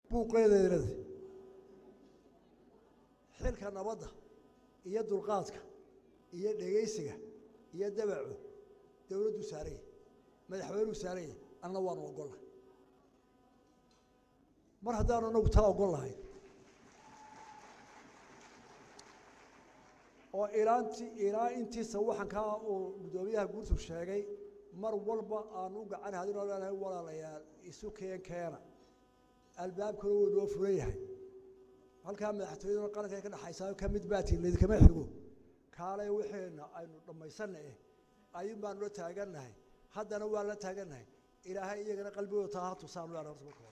buuqeedeednada xilka nabadda iyo dulqaadka iyo dhegaysiga iyo dabaco dowladdu saaranya madaxweynuu saaranya anna waanu ogollahay mar haddaanu inagu taa ogol lahay oo ilaanti ilaa intiisa waxankaa uu guddoomiyaha guurtu sheegay mar walba aanu u gacan hadin oo leenahay walaalayaal isu keen keena albaabkuna wuu noo furan yahay halkaa madaxtooyaduna qaranka ka dhexaysaa ka mid baatiin laydikama xigo kaalay wixeena aynu dhammaysanna eh ayuun baanu la taagannahay haddana waan la taagannahay ilaahay iyagana qalbigooda taa ha tusaanu leena horta marka hore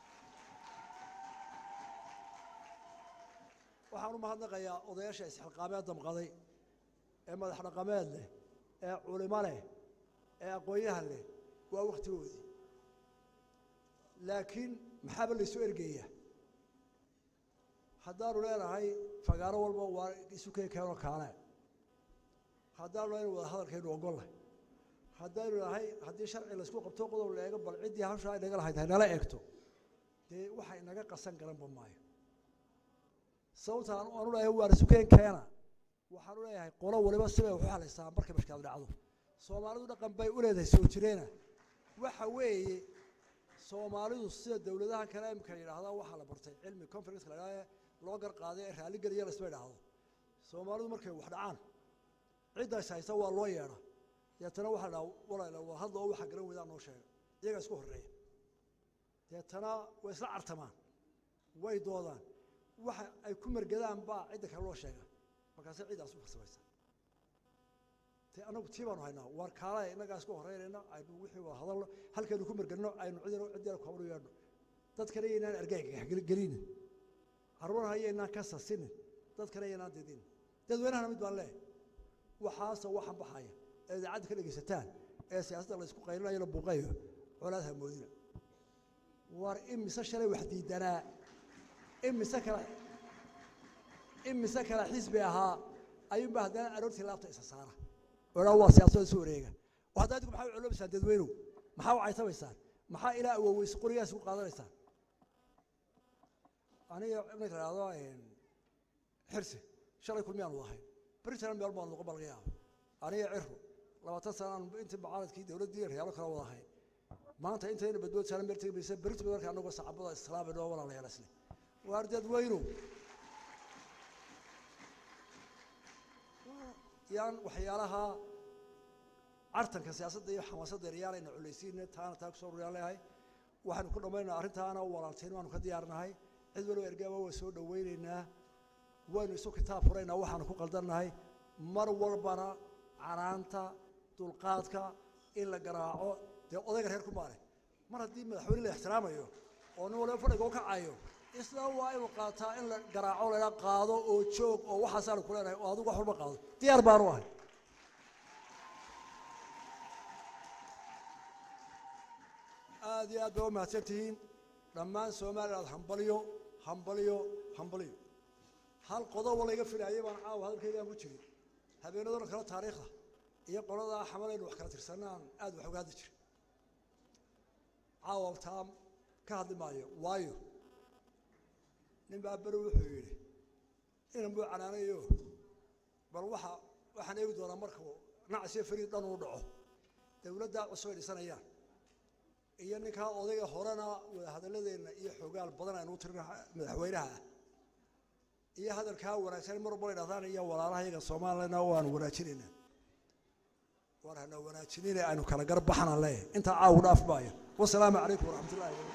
waxaan u mahadnaqayaa odayaasha isxilqaameed damqaday ee madax dhaqameed leh ee culimo leh ee aqoon-yahan leh waa waktigoodii laakiin maxaaba laysu ergeeyaa haddaanu leenahay fagaaro walba waa isu keen keenoo kaale haddaanu leenahay wada hadalkaynu ogollahay haddaynu nahay haddii sharci laysku qabto qodob la eego bal ciddii hawshaa inaga lahayd haynala eegto dee waxa inaga qasan garanba maayo sababta aan aanu leeyahay waan isu keen keena waxaan u leeyahay qolo waliba sibay waxu halaysaa markay mashkaad dhacdo soomaalidu dhaqan bay u leedahay soo jireena waxa weeye soomaalidu sida dowladaha kale imika yidhaahdaa waxaa la bartay cilmi conference la idhahda loo gar qaaday ee raalligeliya laisma idhaahdo soomaalidu markay wax dhacaan ciddaas haysa waa loo yeedha deetana waxaa la dhaha walaala waa hadla oo waxa garan weydaa noo sheega iyagaa isku horreeya deetana way isla cartamaan way doodaan waxa ay ku mergadaan baa cidda kale loo sheega markaase ciddaas u farsamaysa te anagu tii baanu haynaa waar kaale innagaa isku horeynayna aynu wixii wada hadalno halkaynu ku mergadno aynu cidina ciddina kuhabnu yeedhno dadkana yaynaan argagagelinin carruurha yaynaan ka sasinin dadkana yaynaan didin dadweynahana mid baan leehay waxaase waxan baxaya ee idaacadda ka dhegaysataan ee siyaasadda la isku qaylinayo la buuqayo colaad hamoodina waar imise shalay wax diidanaa imise kale imise kale xisbi ahaa ayuunba haddana aroortii laabta isa saara odhaa waa siyaasada isu wareega oo haddaa idinku maxaa u coloobaysaan dadweynow maxaa u caytabaysaan maxaa ilaa awoweys qorigaas ku qaadanaysaan aniga iminka idhahdo xirsi shalay kulmiyaan wada ahayn britain meel baan noqon baa laga yaaba aniga ciro labaatan sana aan intii mucaaradkii dowladdii reyaalo kale wada ahayn maanta intayna badbood saaran meel tegi maysa britain marka anagoo sacabada islaamay noo walaalayaal isle waar dadweynow yaan waxyaalaha cartanka siyaasadda iyo xamaasadda eryaanayna culaysiina taana taa kusoo ruriyaan leeyahay waxaynu ku dhammaynaa arrintaana walaaltiin waanu ka diyaarnahay cid waliba ergaaba waa soo dhowaynaynaa waynu isu kitaab furaynaa waxaanu ku qaldannahay mar walbana canaanta dulqaadka in la garaaco dee odayga reer ku maale mar haddii madaxweyne la ixtiraamayo oo nin waliba fadhiga u kacayo isla waa inuu qaataa in la garaaco laydha qaado oo joog oo waxaasaanu ku leenahay oo adigu wax walba qaado diyaar baanu ahay aad iyo aad ba u mahadsan tihiin dhammaan somaliland hambalyo hambalyo hambalyo hal qodobo layga filaayay baan caawa hadalkaygaan ku jirin habeenadona kale taariikhda iyo qoladaa xamalaynu wax kala tirsanaan aad wax uga hadli jirin caawa taam ka hadli maayo waayo nin baa beri wuxuu yidhi inan buu canaanayo bal waxa waxaan eegi doonaa markuu nacsiyo fariid dhan uu dhaco dowladdaa cusub ay dhisanayaan iyo ninkaa odayga horena wada hadaladeenna iyo xoogaal badan aynu u tirina madaxweynaha ah iyo hadalkaa wanaagsan mar walba idhahdaan iyo walaalaha iyaga soomaaliyana waanu wanaajinaynaa waan hana wanaajinina aynu kala gar baxna le intaa caawu dhaaf maayo wasalaamu calaykum waraxmat ullahi